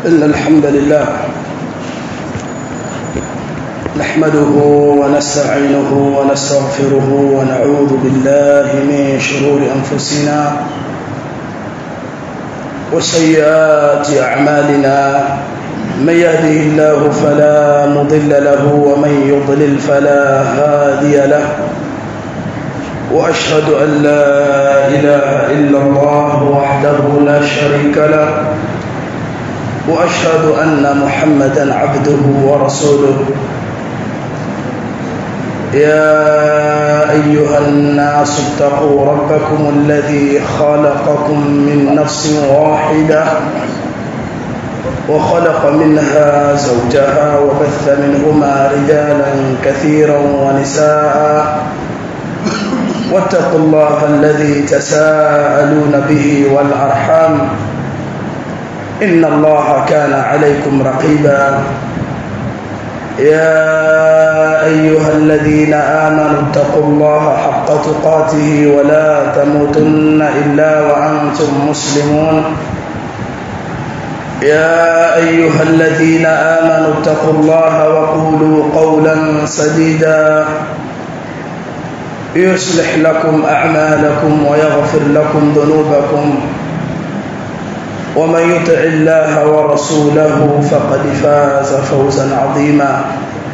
إن الحمد لله نحمده ونستعينه ونستغفره ونعوذ بالله من شرور أنفسنا وسيئات أعمالنا من يهده الله فلا مضل له ومن يضلل فلا هادي له وأشهد أن لا إله إلا الله وحده لا شريك له وأشهد أن محمدا عبده ورسوله يا أيها الناس اتقوا ربكم الذي خلقكم من نفس واحدة وخلق منها زوجها وبث منهما رجالا كثيرا ونساء واتقوا الله الذي تساءلون به والأرحام إن الله كان عليكم رقيبا يا أيها الذين آمنوا اتقوا الله حق تقاته ولا تموتن إلا وأنتم مسلمون يا أيها الذين آمنوا اتقوا الله وقولوا قولا سديدا يصلح لكم أعمالكم ويغفر لكم ذنوبكم ومن يطع الله ورسوله فقد فاز فوزا عظيما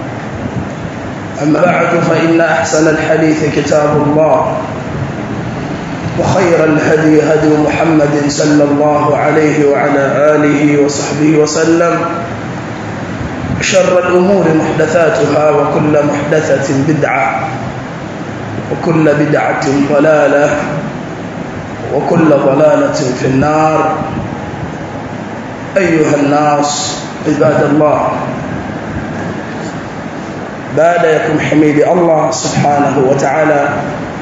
أما بعد فإن أحسن الحديث كتاب الله وخير الهدي هدي محمد صلى الله عليه وعلى آله وصحبه وسلم شر الأمور محدثاتها وكل محدثة بدعة وكل بدعة ضلالة وكل ضلالة في النار أيها الناس عباد الله baada ya kumhimidi Allah subhanahu wa ta'ala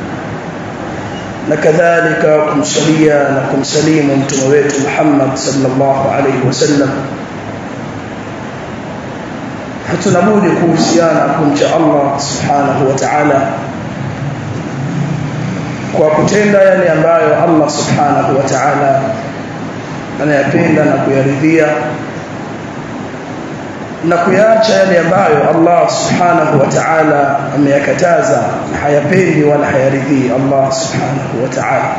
na kadhalika kumsalia na kumsalimu mtume wetu Muhammad sallallahu alayhi wasallam hatuna budi kuhusiana kumcha Allah subhanahu wa ta'ala kwa kutenda yale ambayo Allah subhanahu wa ta'ala anayapenda na kuyaridhia na kuyaacha yale ambayo Allah subhanahu wa ta'ala ameyakataza na hayapendi wala hayaridhii Allah subhanahu wa ta'ala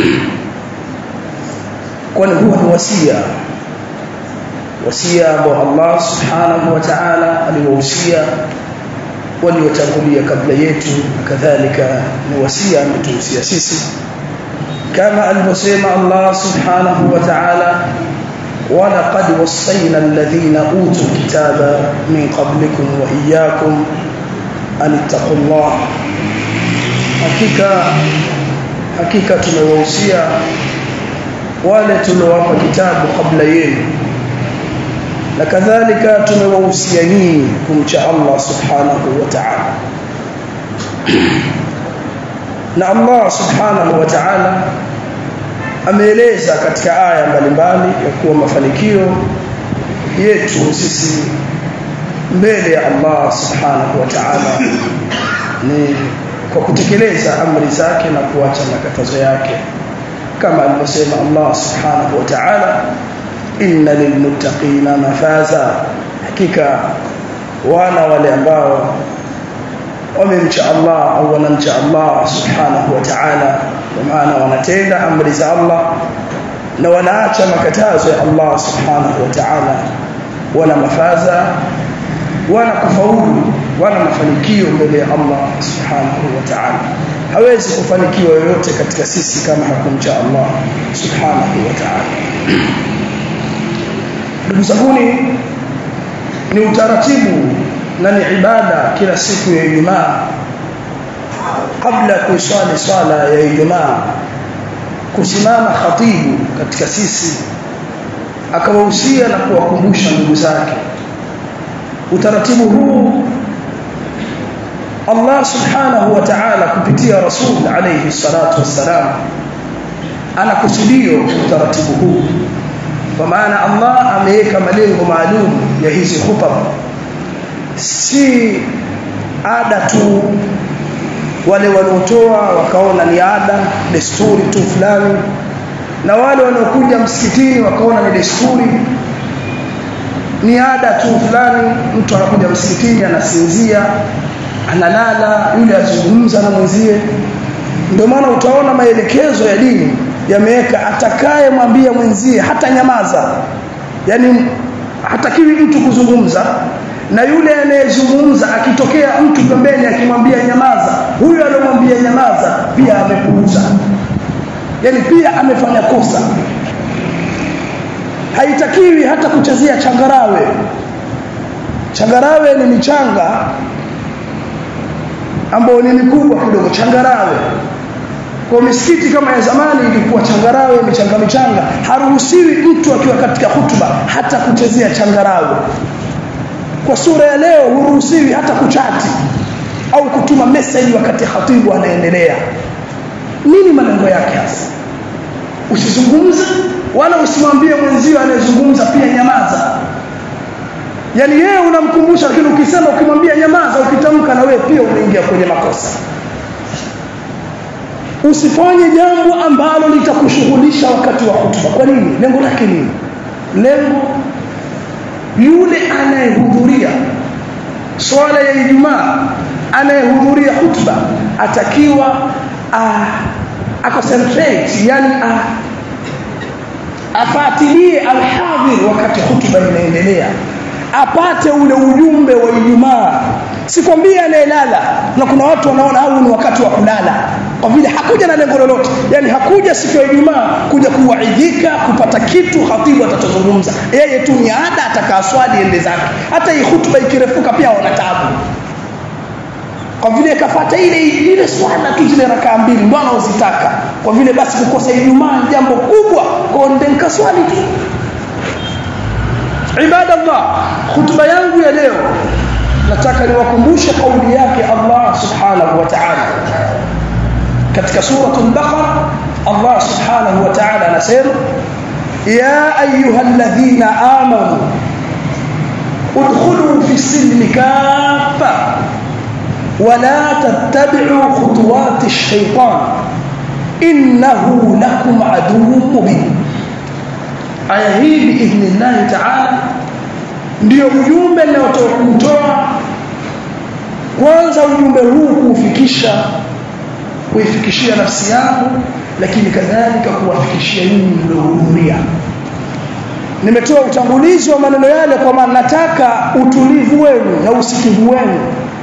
kwani huwa ni wasia wasia ambao Allah subhanahu wa ta'ala aliwahusia waliotangulia kabla yetu kadhalika ni wasia ametuhusia sisi kama alivyosema Allah subhanahu wa ta'ala ولقد وصينا الذين أوتوا الكتاب من قبلكم وإياكم أن اتقوا الله hakika hakika tumewahusia wale tuliowapa kitabu kabla yenu na kadhalika tumewahusia nyinyi kumcha Allah subhanahu wa ta'ala na Allah subhanahu wa ta'ala ameeleza katika aya mbalimbali ya kuwa mafanikio yetu sisi mbele ya Allah subhanahu wa ta'ala ni kwa kutekeleza amri zake na kuacha makatazo yake kama alivyosema Allah subhanahu wa ta'ala inna lilmuttaqina mafaza hakika wana wale ambao wamemcha Allah au wanamcha Allah subhanahu wa ta'ala kwa maana wanatenda amri za Allah na wanaacha makatazo ya Allah subhanahu wa ta'ala wana mafaza wana kufaulu wana mafanikio mbele ya Allah subhanahu wa ta'ala hawezi kufanikiwa yoyote katika sisi kama hakumcha Allah subhanahu wa ta'ala ndugu zanguni ni utaratibu na ni ibada kila siku ya Ijumaa kabla ya kuiswali swala ya Ijumaa kusimama khatibu katika sisi akawahusia na kuwakumbusha ndugu zake utaratibu huu Allah subhanahu wa ta'ala kupitia Rasul alayhi salatu wassalam anakusudio utaratibu huu kwa maana Allah ameweka malengo maalum ya hizi hutuba si ada tu wale wanaotoa wakaona ni ada desturi tu fulani na wale wanaokuja msikitini wakaona ni desturi ni ada tu fulani mtu anakuja msikitini anasinzia analala yule azungumza na mwenzie ndio maana utaona maelekezo ya dini yameweka atakaye mwambia mwenzie hata nyamaza yani hatakiwi mtu kuzungumza na yule anayezungumza akitokea mtu pembeni akimwambia nyamaza huyo aliyomwambia nyamaza pia amepuuza yani pia amefanya kosa haitakiwi hata kuchezea changarawe changarawe ni michanga ambayo ni mikubwa kidogo changarawe kwa misikiti kama ya zamani ilikuwa changarawe michanga michanga haruhusiwi mtu akiwa katika hutuba hata kuchezea changarawe kwa sura ya leo huruhusiwi hata kuchati au kutuma message wakati khatibu anaendelea nini malengo yake hasa usizungumze wala usimwambie mwenzio anayezungumza pia nyamaza yani yeye unamkumbusha lakini ukisema ukimwambia nyamaza ukitamka na wewe pia unaingia kwenye makosa usifanye jambo ambalo litakushughulisha wakati wa hutuba kwa nini lengo lake nini lengo yule anayehudhuria swala ya Ijumaa anayehudhuria hutuba atakiwa aconcentrate yani a, afatilie alhadhir wakati hutuba inaendelea apate ule ujumbe wa Ijumaa sikwambia anayelala na kuna watu wanaona au ni wakati wa kulala kwa vile hakuja na lengo lolote yani hakuja siku ya Ijumaa kuja kuwaidhika kupata kitu khatibu atachozungumza yeye tu ni ada atakaa swali ende zake hata hii hutuba ikirefuka pia wana taabu kwa vile kafata ile ile swala tu zile rakaa mbili ndio anaozitaka kwa vile basi kukosa Ijumaa ni jambo kubwa kwa ndio nikaswali tu ibadallah hutuba yangu ya leo nataka niwakumbushe kauli yake Allah subhanahu wa ta'ala katika suratul baqara Allah subhanahu wa ta'ala anasema ya ayyuhalladhina amanu udkhulu fi silmi kaffa ولا تتبعوا خطوات الشيطان إنه لكم عدو مبين aya hii biidhnillahi taala ndio ujumbe ninaotoa kwanza ujumbe huu kuufikisha kuifikishia nafsi yangu lakini kadhalika kuwafikishia nyinyi mliohudhuria nimetoa utangulizi wa maneno yale kwa maana nataka utulivu wenu na usikivu wenu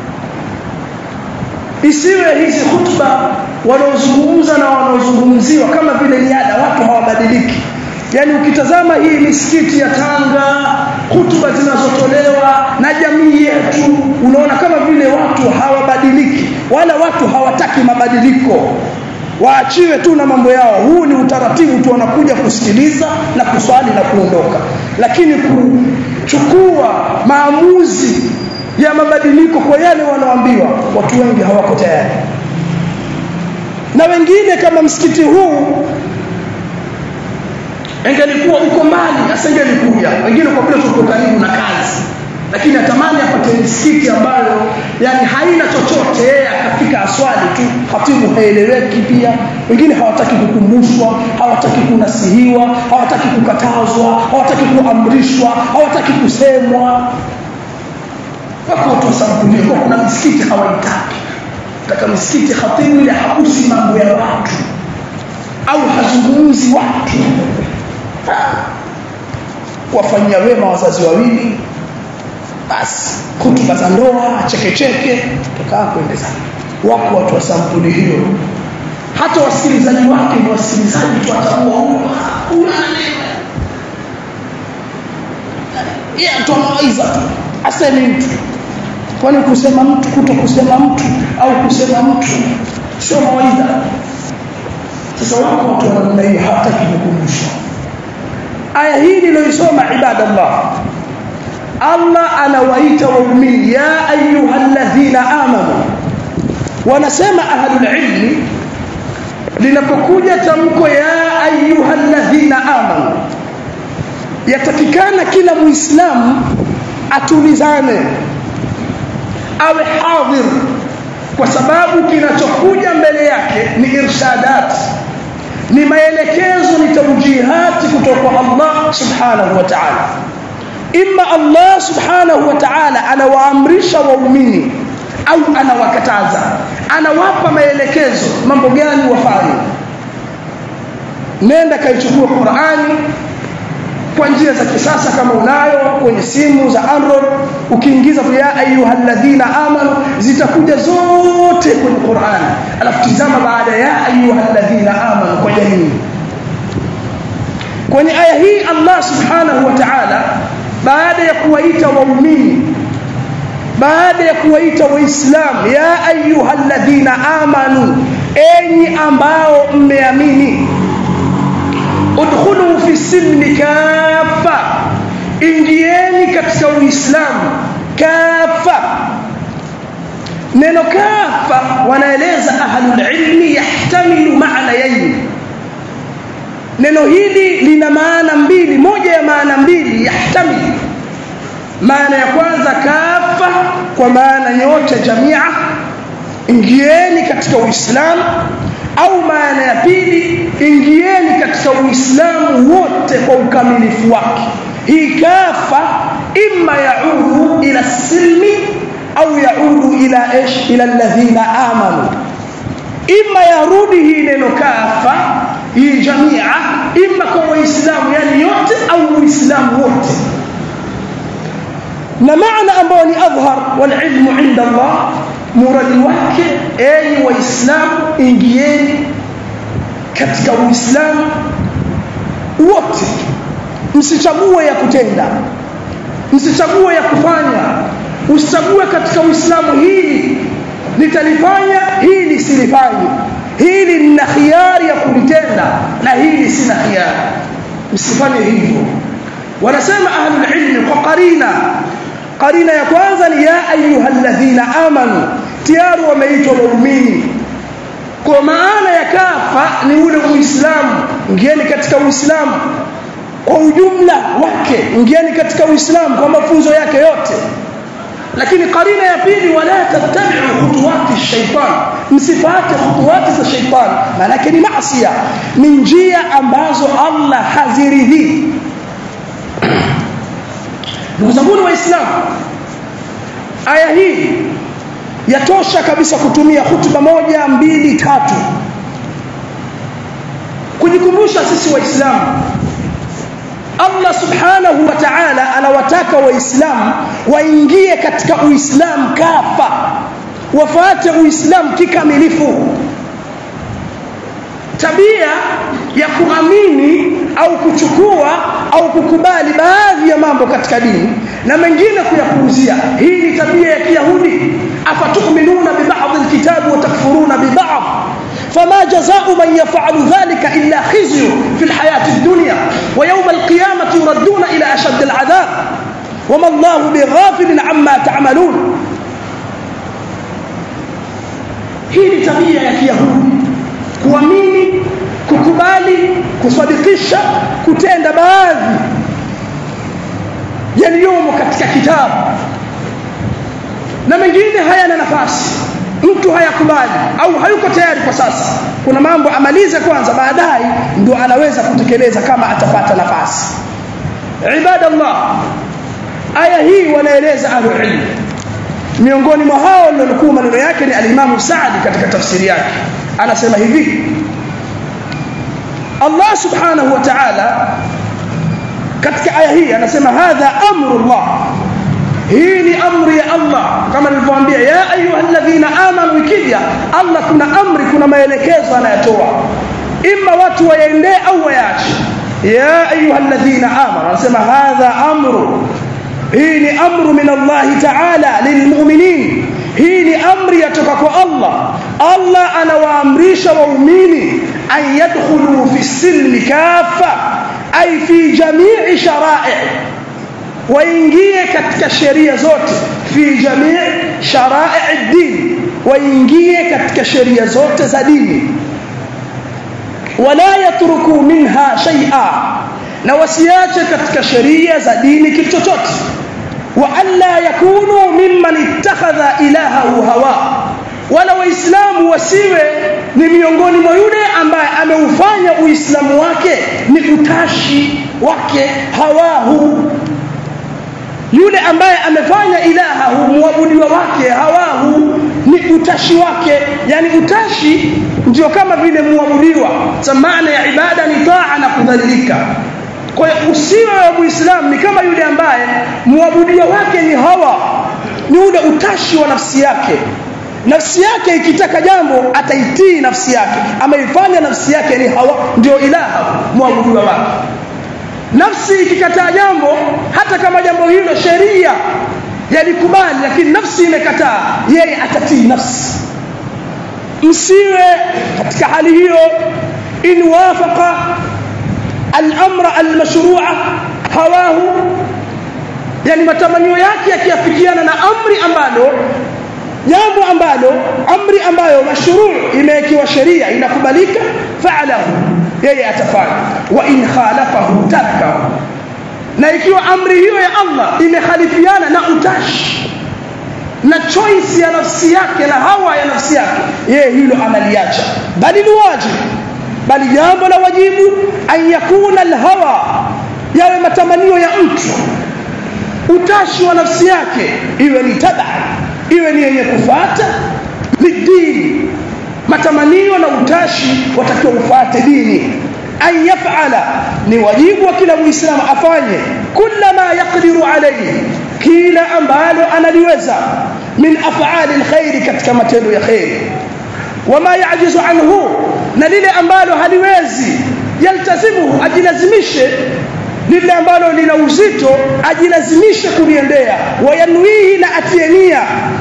isiwe hizi hutuba wanaozungumza na wanaozungumziwa kama vile ni ada watu hawabadiliki yani ukitazama hii misikiti ya Tanga hutuba zinazotolewa na jamii yetu unaona kama vile watu hawabadiliki wala watu hawataki mabadiliko waachiwe tu na mambo yao huu ni utaratibu tu wanakuja kusikiliza na kuswali na kuondoka lakini kuchukua maamuzi ya mabadiliko kwa yale wanaoambiwa watu wengi hawako tayari na wengine kama msikiti huu ingelikuwa uko mbali asingelikuja wengine kwa vile tuko karibu na kazi lakini atamani apate misikiti ambayo yani haina chochote yeye akafika aswali tu khatibu haeleweki pia wengine hawataki kukumbushwa hawataki kunasihiwa hawataki kukatazwa hawataki kuamrishwa hawataki kusemwa wako watu wasambulie kwa kuna misikiti hawaitaki taka misikiti khatibu ile hakusi mambo ya watu au hazungumzi watu kuwafanyia wema wazazi wawili basi hutuba za ndoa chekecheke tukaa kwende sana wako watu wa sampuli hiyo hata wasikilizaji wake ni wasikilizaji tu atakuwa huyo yeye atoa mawaidha tu asemi mtu kwani kusema mtu kuto kusema mtu au kusema mtu sio mawaidha sasa wako watu wa namna hiyo hawataki kukumbushwa aya hii niliyoisoma ibadallah Allah anawaita waumini ya ayyuhalladhina amanu wanasema ahlul ilmi linapokuja tamko ya ayyuhalladhina amanu yatakikana kila muislamu atulizane awe hadhir kwa sababu kinachokuja mbele yake ni irshadat ni maelekezo ni tawjihati kutoka kwa Allah subhanahu wa ta'ala imma Allah subhanahu wa ta'ala anawaamrisha waumini au anawakataza anawapa maelekezo mambo gani wafanye nenda kaichukua Qur'ani kwa njia za kisasa kama unayo kwenye simu za Android ukiingiza ya ayyuhalladhina amanu zitakuja zote kwenye Qur'an alafu tizama baada ya ayyuhalladhina amanu kwa jamii kwenye aya hii Allah subhanahu wa ta'ala baada ya kuwaita waumini baada ya kuwaita waislamu ya ayyuhalladhina amanu enyi ambao mmeamini udkhulu fi silmi kafa ingieni katika uislamu kafa neno kafa wanaeleza ahlul ilmi yahtamilu maana yaini neno hili lina maana mbili moja ya maana mbili yahtamili maana ya kwanza kafa kwa maana nyote jamia ingieni katika uislamu au maana ya pili ingieni katika uislamu wote kwa ukamilifu wake hii kafa imma yaudu ila silmi au yaudu ila ish ila alladhina amanu imma yarudi hii neno kafa hii jamia imma kwa waislamu yani yote au uislamu wote na maana ambayo ni adhhar wal ilmu inda Allah muradi wake enyi waislamu ingieni katika uislamu wote msichague ya kutenda msichague ya kufanya usichague katika uislamu hili nitalifanya hili silifanye hili nina khiari ya kulitenda na hili sina khiari msifanye hivyo wanasema ahlul ilmi kwa qarina qarina ya kwanza ni ya ayyuhalladhina amanu tayari wameitwa waumini kwa maana ya kafa ni ule uislamu ngeni katika uislamu kwa ujumla wake ngeni katika uislamu kwa mafunzo yake yote lakini qarina ya pili wala tattabi'u khutuwati shaytan msifate khutuwati za shaytan maana ni maasiya ni njia ambazo Allah haziridhi ndugu zangu waislamu aya hii yatosha kabisa kutumia hutuba moja mbili tatu kujikumbusha sisi waislamu Allah subhanahu wa ta'ala anawataka waislamu waingie katika uislamu kafa wafate uislamu kikamilifu tabia ya kuamini au kuchukua au kukubali baadhi ya mambo katika dini na mengine kuyapuuzia hii ni tabia ya kiyahudi afatuminuna bibadhi alkitabi wa takfuruna bibadhi فما جزاء من يفعل ذلك إلا خزي في الحياة الدنيا ويوم القيامة يردون إلى أشد العذاب وما الله بغافل عما تعملون hii tabia ya kiyahudi kuamini kukubali kusadikisha kutenda baadhi yaliyomo katika kitabu na mengine hayana nafasi mtu hayakubali au hayuko tayari kwa sasa kuna mambo amalize kwanza baadaye ndio anaweza kutekeleza kama atapata nafasi ibadallah aya hii wanaeleza ahlulilm miongoni mwa hao nilikuwa maneno yake ni alimamu Saadi katika tafsiri yake anasema hivi Allah subhanahu wa ta'ala katika aya hii anasema hadha amrullah hii ni amri ya Allah kama nilivyowaambia ya ayyuhalladhina amanu ikija Allah kuna amri kuna maelekezo anayatoa imma watu waende au waache ya ayyuhalladhina amanu anasema hadha amru hii ni amru min Allah ta'ala lilmu'minin hii ni amri yatoka kwa Allah Allah anawaamrisha waumini an yadkhulu fi silmi kafa ay fi jami'i shara'i waingie katika sheria zote fi jamii shara'i din waingie katika sheria zote za dini wala yatruku minha shay'a na wasiache katika sheria za dini kitu chochote wa alla yakunu mimman ittakhadha ilahahu hawa wala waislamu wasiwe ni miongoni mwa yule ambaye ameufanya uislamu wake ni utashi wake hawahu yule ambaye amefanya ilaha muabudiwa wake hawahu ni utashi wake yani utashi ndio kama vile muabudiwa maana ya ibada ni taa na kudhalilika kwa hiyo usiwe wa muislamu ni kama yule ambaye muabudiwa wake ni hawa ni ule utashi wa nafsi yake nafsi yake ikitaka jambo ataitii nafsi yake ama ifanya nafsi yake ni hawa ndio ilaha muabudiwa wake nafsi ikikataa jambo hata kama jambo hilo sheria yalikubali lakini nafsi imekataa yeye atatii nafsi msiwe katika hali hiyo in wafaqa al-amra al-mashru'a hawahu yani matamanio yake yakiafikiana na amri ambalo jambo ambalo amri ambayo mashruu imewekewa sheria inakubalika fa'alahu yeye atafanya wa in khalafahu tarkahu na ikiwa amri hiyo ya Allah imekhalifiana na utashi na choice ya nafsi yake na hawa ya nafsi yake yeye hilo analiacha bali ni wajibu bali jambo la wajibu an yakuna alhawa yawe matamanio ya mtu utashi wa nafsi yake iwe ni taba iwe ni yenye kufata lidini matamanio na utashi watakiwa ufate dini an yafala ni wajibu wa kila muislamu afanye kila ma yaqdiru alayhi kila ambalo analiweza min af'ali alkhair katika matendo ya khair wama yajizu anhu na lile ambalo haliwezi yaltazimu ajilazimishe lile ambalo lina uzito ajilazimishe kuliendea wayanwihi na atienia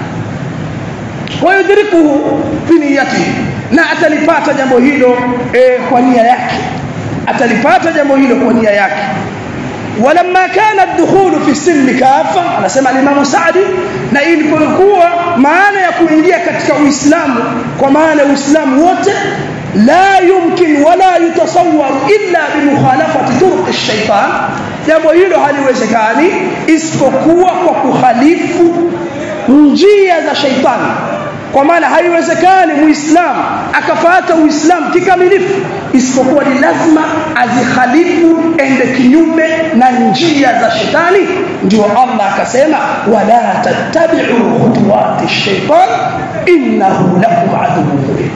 wayudrikuhu fi niyatihi na atalipata jambo hilo e, kwa nia yake atalipata jambo hilo kwa nia yake ولما كان الدخول في السلم كافة anasema Imam Saadi na ilipokuwa maana ya kuingia katika Uislamu kwa maana ya Uislamu wote la yumkin wala yutasawwar illa bimukhalafati turuq ash-shaytan jambo hilo haliwezekani isipokuwa kwa kukhalifu njia za shaitani kwa maana haiwezekani muislamu akafata uislamu kikamilifu isipokuwa ni lazima azikhalifu ende kinyume na njia za shetani ndio Allah akasema wala tattabi'u khutuwati shaitan innahu lakum aduwwun mubin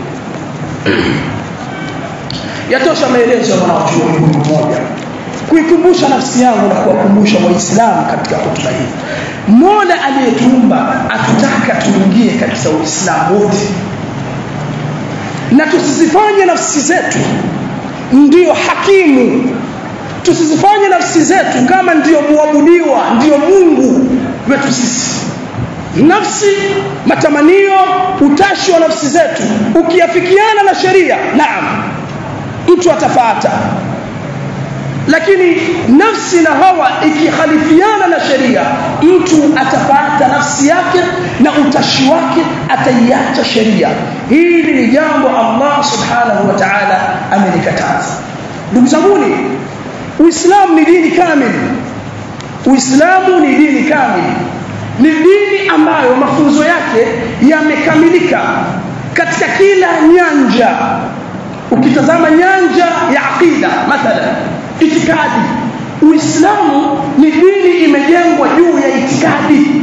yatosha maelezo ya mwanachuoni mmoja kuikumbusha nafsi yangu na kuwakumbusha waislamu katika hotuba hii mola aliyetuumba atutaka tuingie katika uislamu wote na tusizifanye nafsi zetu ndiyo hakimu tusizifanye nafsi zetu kama ndiyo muabudiwa ndiyo mungu wetu sisi nafsi matamanio utashi wa nafsi zetu ukiafikiana na sheria naam mtu atafata lakini nafsi na hawa ikikhalifiana na sheria mtu atapata nafsi yake na utashi wake ataiacha sheria hili ni jambo Allah subhanahu wa ta'ala amelikataza ndugu zanguni uislamu ni dini kamili uislamu ni dini kamili ni dini ambayo mafunzo yake yamekamilika katika kila nyanja ukitazama nyanja ya aqida mathalan itikadi uislamu ni dini imejengwa juu ya itikadi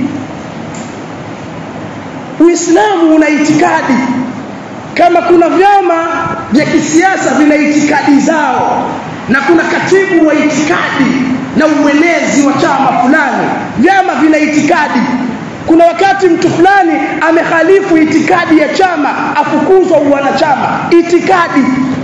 uislamu una itikadi kama kuna vyama vya kisiasa vina itikadi zao na kuna katibu wa itikadi na uenezi wa chama fulani vyama vina itikadi kuna wakati mtu fulani amehalifu itikadi ya chama afukuzwa uwanachama itikadi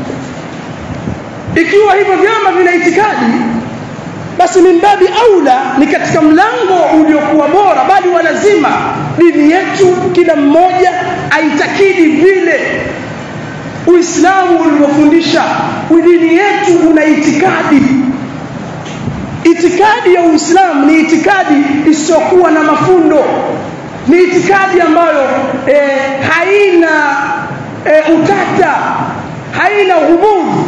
ikiwa hivyo vyama vina itikadi basi mimbabi aula ni katika mlango uliokuwa bora bali wa lazima dini yetu kila mmoja aitakidi vile uislamu ulivyofundisha dini yetu una itikadi itikadi ya uislamu ni itikadi isiyokuwa na mafundo ni itikadi ambayo e, haina e, utata haina ghumudhi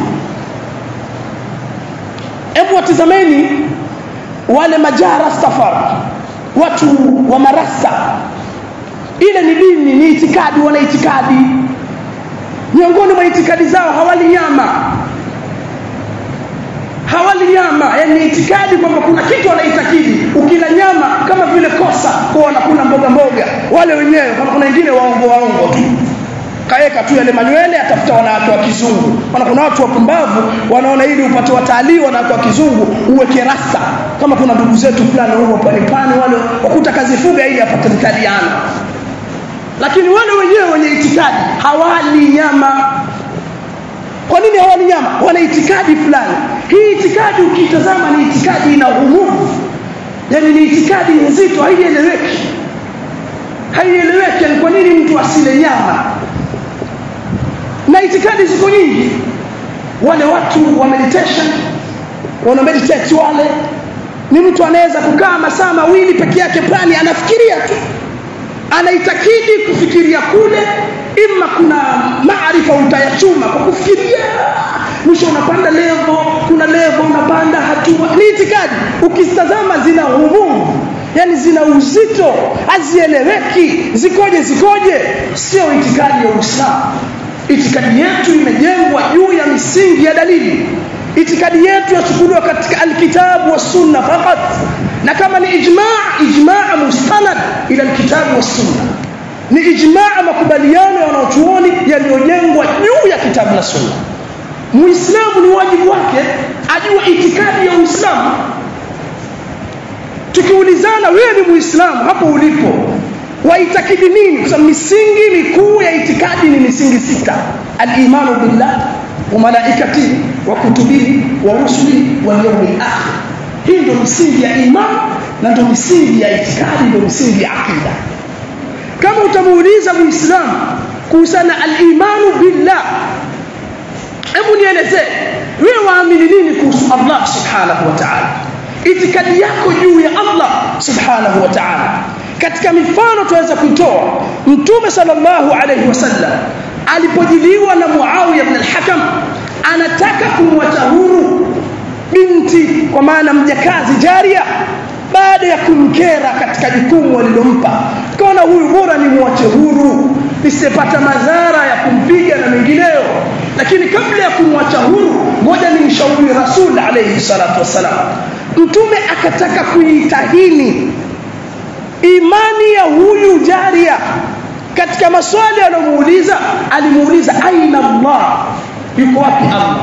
hebu watizameni wale majara stafar watu wa marasa ile ni dini ni itikadi wana itikadi miongoni mwa itikadi zao hawali nyama hawali nyama yani itikadi kwamba kuna kitu wanaitakidi ukila nyama kama vile kosa kwa wanakula mboga mboga wale wenyewe kama kuna wengine waongo waongo tu kaeka tu yale manywele atafuta wanawake wa kizungu maana kuna watu wapumbavu wanaona ili upate watalii wanawake wa kizungu uweke rasta kama kuna ndugu zetu fulani huko pale pani wale wakuta kazi fuga ili apate mtaliana lakini wale wenyewe wenye itikadi hawali nyama kwa nini hawali nyama wana itikadi fulani hii itikadi ukitazama ni itikadi ina umumu yani ni itikadi nzito haieleweki haieleweki ni kwa nini mtu asile nyama na itikadi ziko nyingi wale watu wa meditation wana meditate wale ni mtu anaweza kukaa masaa mawili peke yake plani anafikiria tu anaitakidi kufikiria kule ima kuna maarifa utayachuma kwa kufikiria mwisho unapanda levo kuna levo unapanda hatua ni itikadi ukitazama zina umumu yani zina uzito hazieleweki zikoje zikoje sio itikadi ya uislamu itikadi yetu imejengwa juu ya misingi ya dalili itikadi yetu yachukuliwa katika alkitabu wa sunna fakat na kama ni ijma' ijma' mustanad ila alkitabu wa sunna ni ijma' makubaliano ya wanachuoni yaliyojengwa juu ya kitabu na sunna muislamu ni wajibu wake ajue itikadi ya uislamu tukiulizana wewe ni muislamu hapo ulipo waitakidi nini kwa sababu misingi mikuu ya itikadi ni misingi sita al-imanu billah wa malaikatihi wa kutubihi wa rusulihi wal yawmil akhir hii ndio misingi ya imani na ndio misingi ya itikadi ndio misingi ya akida kama utamuuliza muislamu kuhusiana al-imanu billah hebu nielezee wewe waamini nini kuhusu Allah subhanahu wa ta'ala itikadi yako juu ya Allah subhanahu wa ta'ala katika mifano tunaweza kuitoa mtume sallallahu alayhi wasallam alipojiliwa na Muawiya ibn al-Hakam anataka kumwacha huru binti kwa maana mjakazi jaria baada ya kumkera katika jukumu alilompa kaona huyu bora ni mwache huru nisipata madhara ya kumpiga na mengineyo lakini kabla ya kumwacha huru ngoja nimshauri rasul alayhi salatu wasalam mtume akataka kuitahini imani ya huyu jaria katika maswali aliyomuuliza alimuuliza aina Allah yuko wapi Allah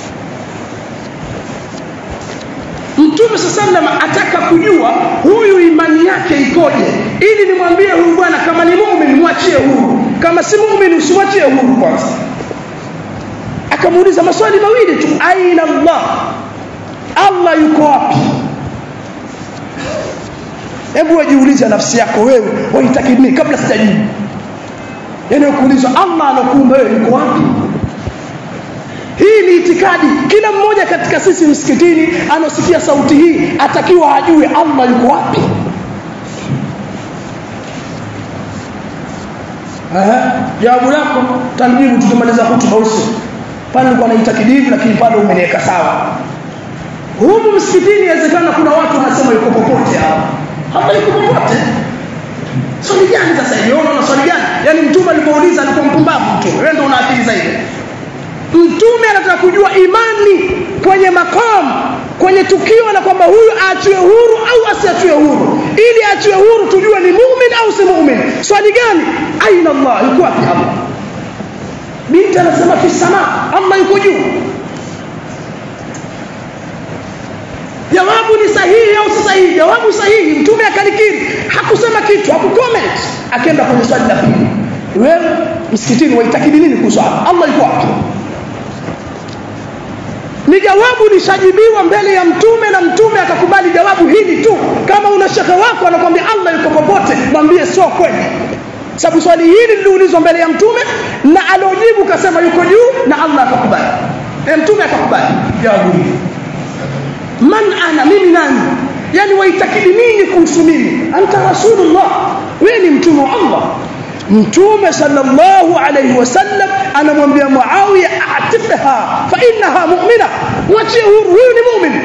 Mtume sallam ataka kujua huyu imani yake ikoje ili nimwambie huyu bwana kama ni muumini mwachie huru kama si muumini usimwachie huru kwanza akamuuliza maswali mawili tu aina Allah Allah yuko wapi hebu wajiulize nafsi yako wewe wahitaki nini kabla sijajibu yani kuulizwa Allah anakuumba wewe yuko wapi hii ni itikadi kila mmoja katika sisi msikitini anosikia sauti hii atakiwa ajue Allah yuko wapi Aha, jawabu lako tanijibu tukimaliza hutuba usi pale nilikuwa naitakidi lakini bado umeniweka sawa humu msikitini inawezekana kuna watu wanasema yuko popote hapa hapa yuko popote swali gani sasa hiyo unaona swali gani yani mtume alipouliza alikuwa mpumbavu mtume wewe ndio una akili zaidi mtume anataka kujua imani kwenye makamu kwenye tukio la kwamba huyu aachiwe huru au asiachiwe huru ili aachiwe huru tujue ni muumini au si muumini swali gani aina Allah yuko wapi Allah binti anasema fi sama Allah yuko juu jawabu ni sahihi au si sahihi jawabu sahihi mtume akalikiri hakusema kitu hakucomment akaenda kwenye swali la pili wewe msikitini waitakidi nini kuhusu Allah Allah yuko wapi ni jawabu lishajibiwa mbele ya mtume na mtume akakubali jawabu hili tu kama una shekhe wako anakuambia Allah yuko popote mwambie sio kweli sababu swali hili liliulizwa mbele ya mtume na alojibu kasema yuko juu na Allah akakubali e mtume akakubali jawabu hili man ana mimi nani yani waitakidi nini kuhusu mimi anta rasulullah wewe ni mtume wa Allah mtume sallallahu alayhi wasallam anamwambia Muawiya atiqha fa innaha mu'mina mwachie huru huyu ni muumini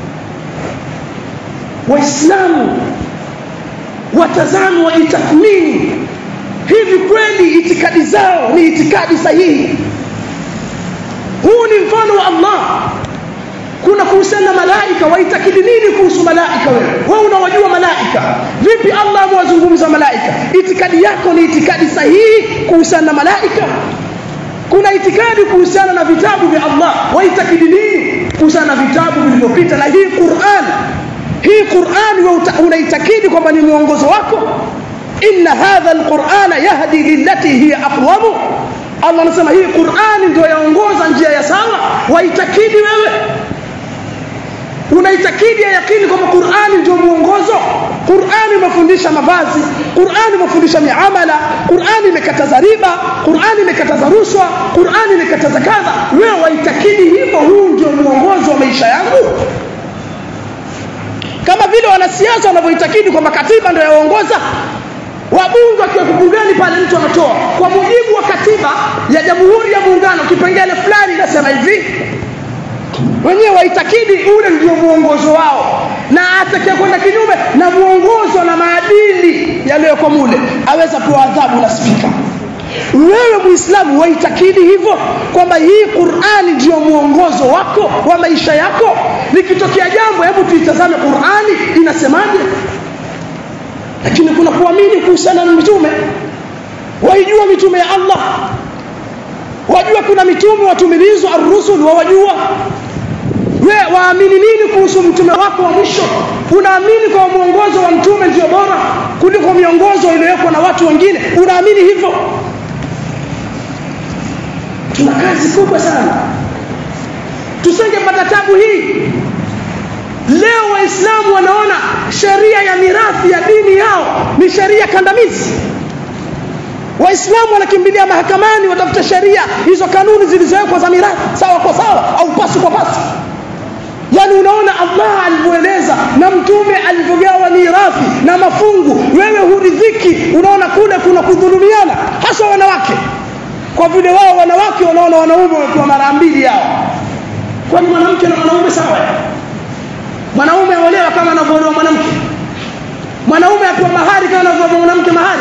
waislamu watazame wajitathmini hivi kweli itikadi zao ni itikadi sahihi huu ni mfano wa Allah kuna kuhusiana na malaika waitakidi nini kuhusu malaika wewe wewe unawajua malaika vipi Allah amewazungumza malaika itikadi yako ni itikadi sahihi kuhusiana na malaika kuna itikadi kuhusiana na vitabu vya Allah waitakidi nini kuhusiana na vitabu vilivyopita na hii Qur'an hii Qur'an wewe unaitakidi kwamba ni mwongozo wako inna hadha alqur'ana yahdi lillati hiya aqwam Allah anasema hii Qur'an ndio yaongoza njia ya sawa waitakidi wewe unaitakidi ya yakini kwamba Qur'ani ndio muongozo Qur'ani imefundisha mavazi Qur'ani imefundisha miamala Qur'ani imekataza riba Qur'ani imekataza rushwa Qur'ani imekataza kadha wewe waitakidi hivyo huu ndio muongozo wa maisha yangu kama vile wanasiasa wanavyoitakidi kwamba katiba ndio yaongoza wabunge wakiwa bungeni pale mtu anatoa kwa mujibu wa katiba ya Jamhuri ya Muungano kipengele fulani inasema hivi wenyewe waitakidi ule ndio muongozo wao na atakaye kwenda kinyume na muongozo na maadili yaliyoko mule aweza pewa adhabu na spika wewe muislamu waitakidi hivyo kwamba hii Qur'ani ndio muongozo wako wa maisha yako likitokea jambo hebu tuitazame Qur'ani inasemaje lakini kuna kuamini kuhusiana na mitume waijua mitume ya Allah wajua kuna mitume watumilizwa ar-rusul wawajua we waamini nini kuhusu mtume wako wa mwisho unaamini kwa mwongozo wa mtume ndio bora kuliko miongozo iliyowekwa na watu wengine unaamini hivyo tuna kazi kubwa sana tusingepata tabu hii leo waislamu wanaona sheria ya mirathi ya dini yao ni sheria kandamizi waislamu wanakimbilia mahakamani watafuta sheria hizo kanuni zilizowekwa za mirathi sawa kwa sawa au pasi kwa pasi yani unaona Allah alivyoeleza na mtume alivyogawa mirathi na mafungu wewe huridhiki unaona kule kuna kudhulumiana hasa wanawake kwa vile wao wanawake wanaona wanaume wamepewa mara mbili yao kwani mwanamke na mwanaume sawa mwanaume aolewa kama anavyoolewa mwanamke mwanaume apewa mahari kama anavyopewa mwanamke mahari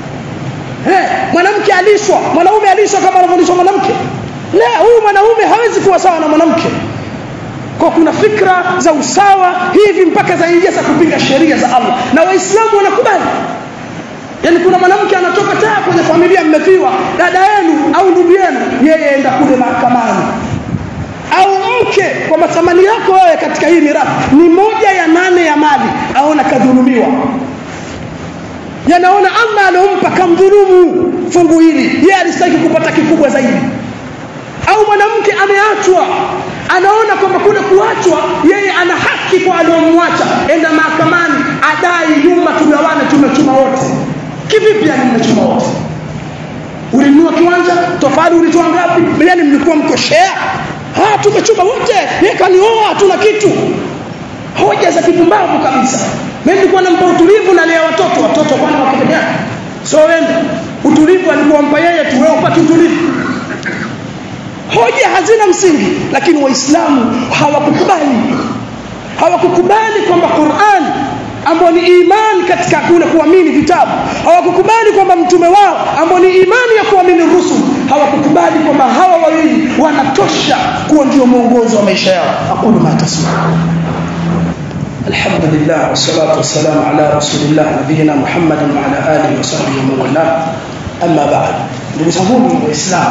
eh mwanamke alishwa mwanaume alishwa kama anavyolishwa mwanamke la huyu mwanaume hawezi kuwa sawa na mwanamke kwa kuna fikra za usawa hivi mpaka zaingia za kupinga sheria za Allah na waislamu wanakubali yani kuna mwanamke anatoka taa kwenye familia mmefiwa dada yenu au ndugu yenu yeye enda kule mahakamani au mke kwa mathamani yako wewe katika hii mirathi ni moja ya nane ya mali aona kadhulumiwa yanaona Allah alompa kamdhulumu fungu hili yeye alistaki kupata kikubwa zaidi au mwanamke ameachwa anaona kwamba kule kuachwa yeye ana haki kwa aliyomwacha enda mahakamani adai nyumba tugawane tumechuma wote kivipi yani mmechuma wote ulinunua kiwanja tofali ulitoa ngapi yani mlikuwa mko share ah tumechuma wote yeye kanioa hatuna kitu hoja za kipumbavu kabisa mimi nilikuwa nampa utulivu na lea watoto watoto kwani wako peke yake so wende utulivu alikuwa mpa yeye tu wewe upate utulivu hoja hazina msingi lakini waislamu hawakukubali hawakukubali kwamba Qur'an ambao ni imani katika kule kuamini vitabu hawakukubali kwamba mtume wao ambao ni imani ya kuamini rusul hawakukubali kwamba hawa wawili wanatosha kuwa ndio mwongozo wa maisha yao aqulu ma tasma الحمد لله والصلاة والسلام على رسول الله نبينا محمد وعلى آله وصحبه ومن والاه أما بعد ndugu zangu waislamu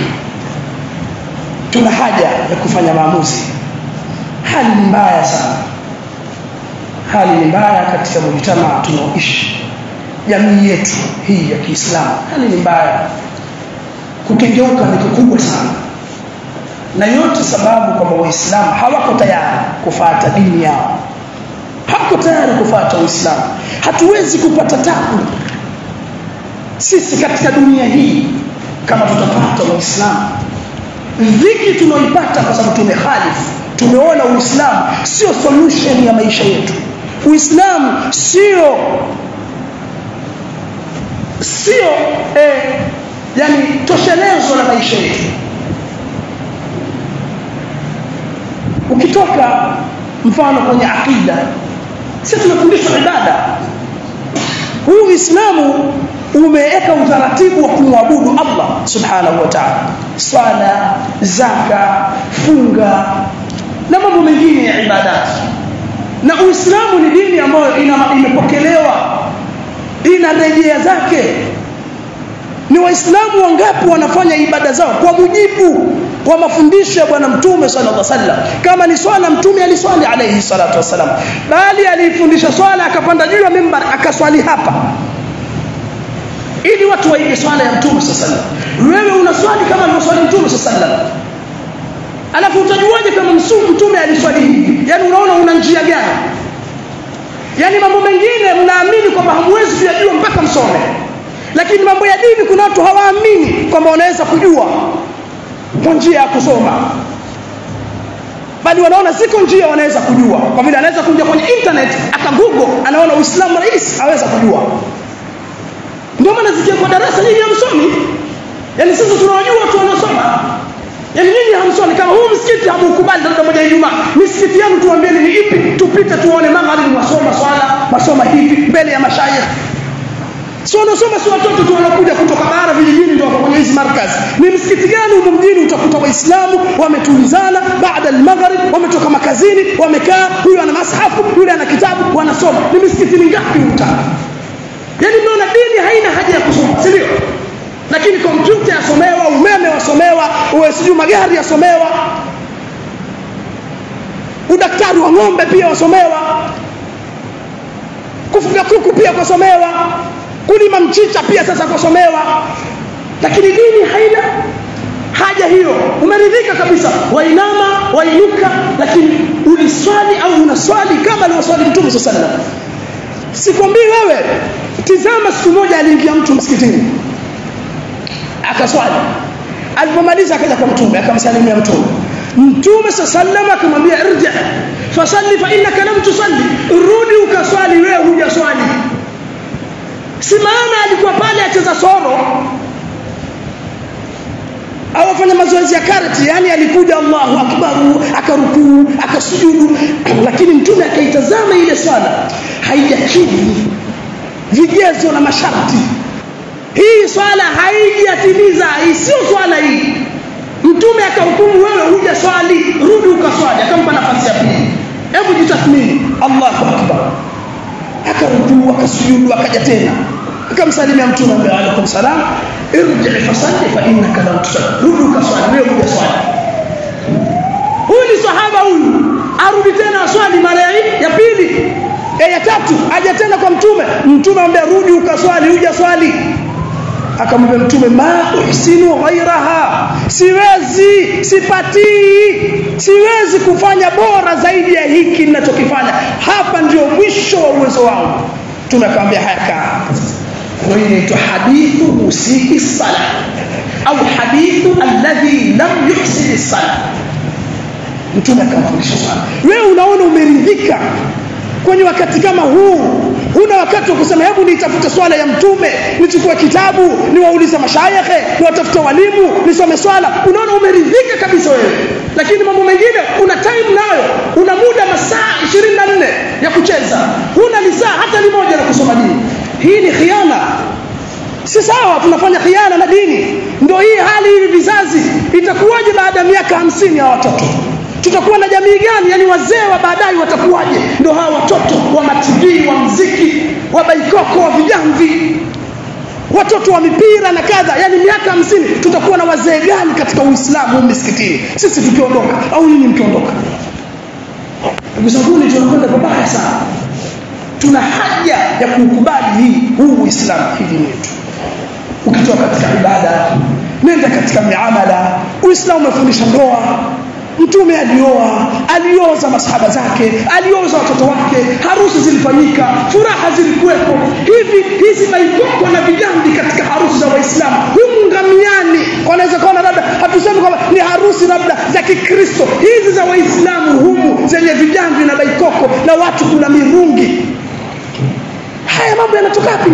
tuna haja ya kufanya maamuzi hali ni mbaya sana hali ni mbaya katika mujtamaa tunaoishi jamii yetu hii ya Kiislamu hali ni mbaya kukengeuka ni kikubwa sana na yote sababu kwamba waislamu hawako tayari kufuata dini yao hawako tayari kufuata uislamu hatuwezi kupata tabu sisi katika dunia hii kama tutapata waislamu dhiki tunaoipata kwa sababu tumehalifu tumeona uislamu sio solution ya maisha yetu uislamu sio sio eh, yani toshelezo la maisha yetu ukitoka mfano kwenye akida sisi tunafundishwa ibada huu uislamu umeweka utaratibu wa kumwabudu Allah subhanahu wa ta'ala swala zaka funga na mambo mengine ya ibadati na Uislamu ni dini ambayo ina imepokelewa ina rejea zake ni waislamu wangapi wanafanya ibada zao kwa mujibu wa mafundisho ya bwana mtume sallallahu alaihi wasallam kama ni swala mtume aliswali alayhi salatu wasallam bali alifundisha swala akapanda juu ya mimbar akaswali hapa ili watu waige swala ya mtume sallallahu alaihi wasallam wewe unaswali kama alivyoswali mtume sallallahu alaihi wasallam alafu utajuaje kama mtume aliswali hivi yani unaona una njia gani yani mambo mengine mnaamini kwamba hamwezi kuyajua mpaka msome lakini mambo ya dini kuna watu hawaamini kwamba wanaweza kujua kwa njia ya kusoma bali wanaona ziko njia wanaweza kujua kwa vile anaweza kuja kwenye internet akagoogle anaona uislamu rahisi aweza kujua ndio maana zikia kwa darasa nyinyi hamsomi yani sisi tunawajua watu wanaosoma yani nyinyi hamsomi kama huu msikiti hamukubali labda moja ya Ijumaa misikiti yenu tuambieni ni ipi tupite tuone magharibi masoma swala masoma hivi mbele ya mashayikh sio wanasoma si watoto tu wanakuja kutoka bara vijijini ndio wako kwenye hizi markazi ni msikiti gani huko mjini utakuta waislamu wametulizana baada al-maghrib wametoka makazini wamekaa huyu ana mashafu yule ana kitabu wanasoma ni misikiti mingapi utaka yani mnaona dini haina haja ya kusoma si ndio lakini kompyuta yasomewa umeme wasomewa uwe sijui magari yasomewa udaktari wa ng'ombe pia wasomewa kufuga kuku pia kwasomewa kulima mchicha pia sasa kwasomewa lakini dini haina haja hiyo umeridhika kabisa wainama wainuka lakini uliswali au unaswali kama alivyoswali mtume sallallahu alaihi wasallam sikwambii wewe tizama siku moja aliingia mtu msikitini akaswali alipomaliza akaja kwa mtume akamsalimia mtume mtume sallallahu akamwambia irji fasalli fa innaka lam tusalli rudi ukaswali wewe hujaswali si maana alikuwa pale acheza soro au afanya mazoezi ya karate yani alikuja Allahu akbar akarukuu akasujudu lakini mtume akaitazama ile swala haijakidhi vigezo na masharti hii swala haijatimiza sio swala hii mtume akahukumu wewe huja swali rudi ukaswali akampa nafasi ya pili hebu jitathmini Allahu akbar akarukuu akasujudu akaja tena akamsalimia mtume ambaye alaykum salam irji fasalli fa innaka lam tusalli rudi ukaswali wewe huja swali huyu ni sahaba huyu arudi tena aswali mara ya pili e ya tatu aje tena kwa mtume mtume ambaye rudi ukaswali huja swali akamwambia mtume ma uhsinu ghairaha siwezi sipatii siwezi kufanya bora zaidi ya hiki ninachokifanya hapa ndio mwisho wa uwezo wangu mtume akamwambia haya kaa kwa hiyo inaitwa hadithu musii sala au hadithu alladhi lam yuhsin sala mtume akamfundisha sana wewe unaona umeridhika kwenye wakati kama huu huna wakati wa kusema hebu nitafute swala ya mtume nichukue kitabu niwaulize mashayekhe niwatafute walimu nisome swala unaona umeridhika kabisa wewe lakini mambo mengine una time nayo una muda masaa 24 ya kucheza huna lisaa hata limoja la kusoma dini hii ni khiana si sawa tunafanya khiana na dini ndio hii hali hivi vizazi itakuwaje baada ya miaka hamsini ya watoto tutakuwa na jamii gani yani wazee wa baadaye watakuwaje ndio hawa watoto wa mativi wa mziki wa baikoko wa vijamvi watoto wa mipira na kadha yani miaka hamsini tutakuwa na wazee gani katika uislamu misikitini sisi tukiondoka au nyinyi mkiondoka ndugu zanguni tunakwenda babaya sana tuna haja ya kukubali hii huu uislamu hii dini yetu ukitoka katika ibada nenda katika miamala uislamu umefundisha ndoa mtume alioa alioza masahaba zake alioza watoto wake harusi zilifanyika furaha zilikuwepo hivi hizi maikoko na vijambi katika harusi za waislamu humu ngamiani wanaweza kuona labda hatusemi kwamba ni harusi labda za kikristo hizi za waislamu humu zenye vijambi na baikoko na watu kula mirungi haya mambo yanatoka wapi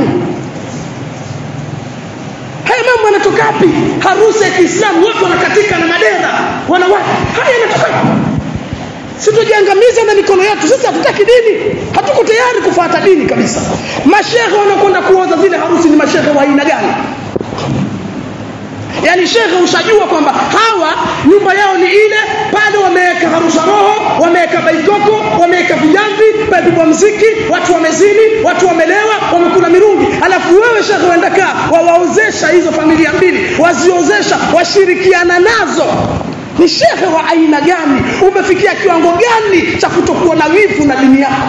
haya mambo yanatoka wapi harusi ya Kiislamu watu wanakatika na madera wanawake haya yanatoka wapi situjiangamiza na mikono yetu sisi hatutaki dini hatuko tayari kufuata dini kabisa mashehe wanakwenda kuoza zile harusi ni mashehe wa aina gani yani shekhe ushajua kwamba hawa nyumba yao ni ile pale wameweka harusha roho wameweka baikoko wameweka vijamvi pamepigwa mziki watu wamezini watu wamelewa wamekula mirungi alafu wewe shekhe waenda kaa wawaozesha hizo familia mbili waziozesha washirikiana nazo ni shekhe wa aina gani umefikia kiwango gani cha kutokuwa na wivu na dini yako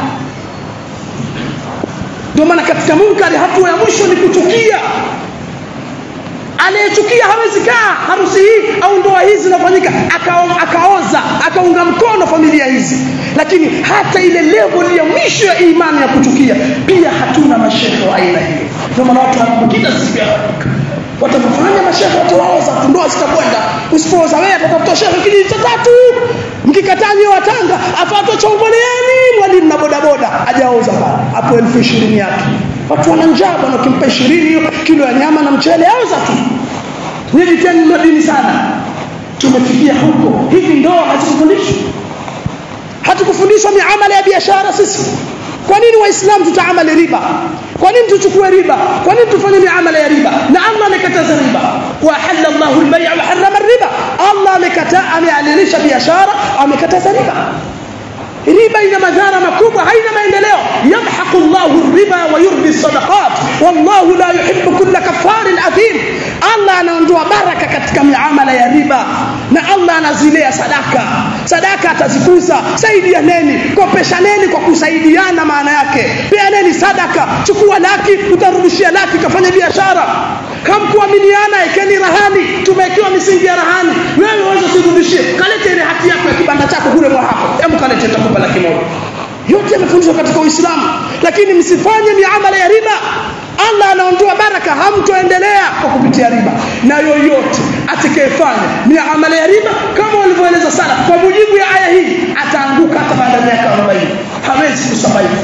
ndio maana katika munkari hatua ya mwisho ni kuchukia anayechukia hawezi kaa harusi hii au ndoa hizi zinafanyika akao, akaoza akaunga mkono familia hizi lakini hata ile level ya mwisho ya imani ya kuchukia pia hatuna mashehe wa aina hiyo ndio maana watu wanapokita siku ya watafanya mashehe watawaoza tu ndoa zitakwenda usipooza wewe atatafuta shehe kijiji cha tatu mkikataa nyewe watanga afuatwe chongoleani mwalimu na bodaboda hajaoza pale hapo elfu ishirini yake watu wana njaa bwana ukimpa ishirini kilo ya nyama na mchele auza tu nyinyi tena mna dini sana tumefikia huko hivi ndoa hatukufundishwa hatukufundishwa miamala ya biashara sisi kwa nini waislamu tutaamali riba kwa nini tuchukue riba kwa nini tufanye miamala ya riba na Allah amekataza riba wa halalla Allahu al-bay'a wa harrama riba Allah amekataa amealilisha biashara amekataza riba riba ina madhara makubwa haina maendeleo yamhaqu Allahu riba wa yurbi sadaqat wallahu la yuhibbu kulla kafarin athim Allah anaondoa baraka katika miamala ya riba na Allah anazilea sadaka sadaka atazikuza saidianeni kopeshaneni kwa kusaidiana maana yake peaneni sadaka chukua laki utarudishia laki kafanya biashara hamkuaminiana ekeni rahani tumewekewa misingi ya rahani wewe uweze usirudishie kalete ile hati yako ya kibanda chako kule mwa hapo hebu kalete nitakupa laki moja yote yamefundishwa katika Uislamu lakini msifanye miamala ya riba Allah anaondoa baraka hamtoendelea kwa kupitia riba na yoyote atakayefanya miamala ya riba kama walivyoeleza sana kwa mujibu ya aya hii ataanguka hata baada ya miaka 40 hawezi kusurvive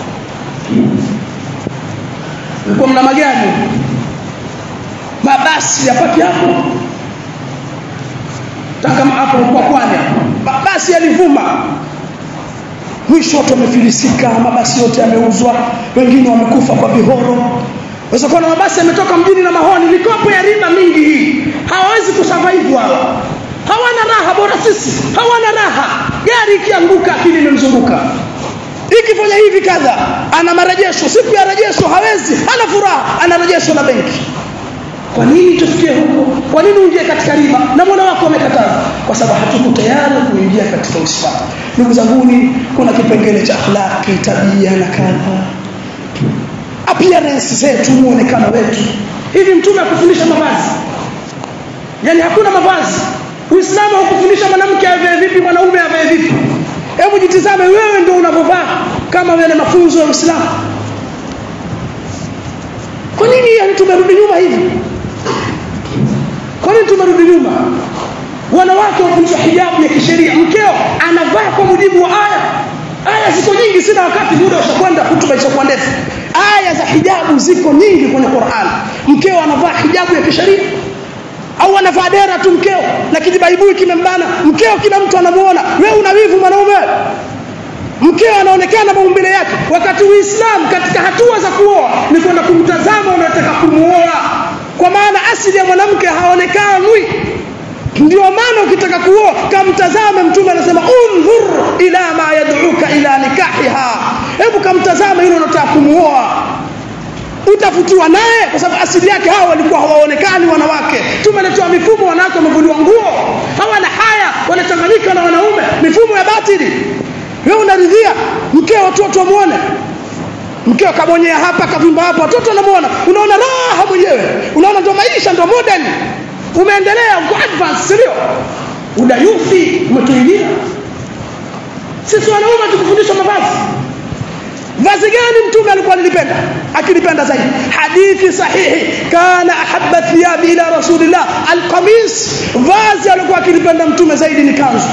mlikuwa mna magari mabasi yapaki hapo kama hapo kwa kwani mabasi yalivuma mwisho watu wamefilisika mabasi yote yameuzwa wengine wamekufa kwa vihoro Waweza kuona mabasi yametoka mjini na mahoni mikopo ya riba mingi hii hawawezi kusurvive hawa hawana raha bora sisi hawana raha gari ikianguka akili imemzunguka ikifanya hivi kadha ana marejesho siku ya rejesho hawezi hana furaha ana rejesho na benki kwa nini tufikie huko kwa nini uingie katika riba na Mola wako amekataza kwa sababu hatuko tayari kuingia katika Uislamu ndugu zanguni kuna kipengele cha akhlaki tabia na kadha appearance zetu muonekano wetu hivi mtume akufundisha mavazi yani hakuna mavazi Uislamu haukufundisha mwanamke avae vipi mwanaume avae vipi hebu jitizame wewe ndio unavyovaa kama yale mafunzo ya Uislamu kwa nini yani tumerudi nyuma hivi kwa nini tumerudi nyuma wanawake wafundishwa hijabu ya kisheria mkeo anavaa kwa mujibu wa aya aya ziko nyingi sina wakati muda ushakwenda hutuba ishakuwa ndefu aya za hijabu ziko nyingi kwenye Qur'an mkeo anavaa hijabu ya kisheria au anavaa dera tu mkeo na kijibaibui kimembana mkeo kila mtu anamuona wewe una wivu mwanaume mkeo anaonekana maumbile yake wakati uislamu katika hatua za kuoa ni kwenda kumtazama unataka kumuoa kwa maana asili ya mwanamke haonekanwi ndio maana ukitaka kuoa kamtazame mtume anasema undhur ila ma yad'uka ila nikahiha hebu kamtazame yule unataka kumuoa utafutiwa naye kwa sababu asili yake hao walikuwa hawaonekani wanawake tumeletewa mifumo wanawake wamevuliwa nguo hawana haya wanachanganyika na wanaume mifumo ya batili wewe unaridhia mkeo watoto wamuone mkeo kabonyea hapa kavimba hapa watoto wanamuona unaona raha mwenyewe unaona ndo maisha ndo modern umeendelea uko advance sio udayuthi umetuingia sisi wanaume tukufundishwa mavazi vazi gani mtume alikuwa alilipenda akilipenda zaidi hadithi sahihi kana ahabba thiyabi ila rasulillah alqamis vazi alikuwa akilipenda mtume zaidi ni kanzu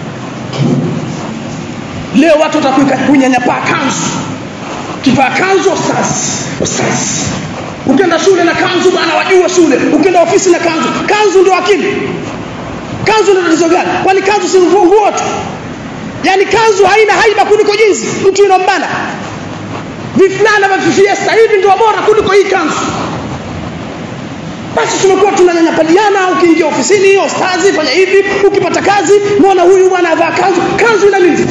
leo watu watakuika kunyanyapaa kanzu kivaa kanzu ustaz ustaz ukienda shule na kanzu bana wajua shule ukienda ofisi na kanzu kanzu ndio akili kanzu ndio tatizo gani kwani kanzu si nguo tu yani kanzu haina haiba kuliko jinsi mtu inombana vifulana vya fiesta hivi ndio bora kuliko hii kanzu basi tumekuwa tunanyanyapaliana ukiingia ofisini ostazi fanya hivi ukipata kazi muona huyu bwana avaa kanzu kanzu ina nini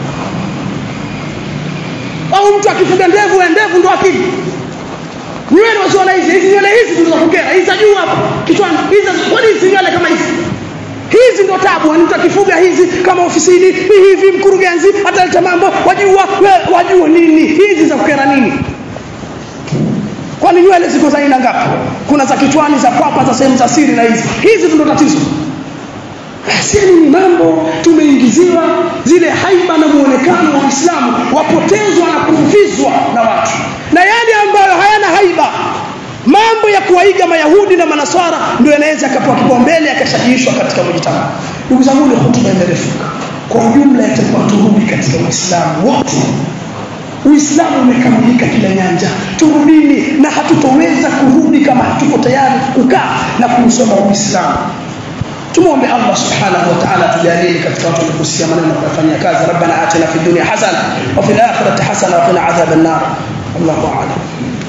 au mtu akifuga ndevu ya ndevu ndo akili nywele wasiona hizi hizi nywele hizi tulizokukera hizi za juu hapa kichwani hizi kwani hizi nywele kama hizi hizi ndo tabu mtu akifuga hizi kama ofisini hivi mkurugenzi ataleta mambo wajua we, wajua nini hizi za kukera nini kwani nywele ziko za aina ngapi kuna za kichwani za kwapa za sehemu za siri na hizi hizi ndo tatizo Sisi ni mambo tumeingiziwa zile haiba na muonekano wa Uislamu wapotezwa na kuvizwa na watu na yale ambayo hayana haiba mambo ya kuwaiga mayahudi na manaswara ndio yanaweza akapewa kipaumbele akashajiishwa katika mujitama ndugu zangu ile hotuba imerefuka kwa ujumla itakuwa turudi katika Uislamu wote Uislamu umekamilika kila nyanja turudini na hatutoweza kurudi kama hatuko tayari kukaa na kusoma Uislamu tumuombe Allah subhanahu wa ta'ala tujalie katika watu waliokusikia maneno na kufanyia kazi rabbana atina fid dunya hasana wa fil akhirati hasana wa qina adhaban nar Allahu a'lam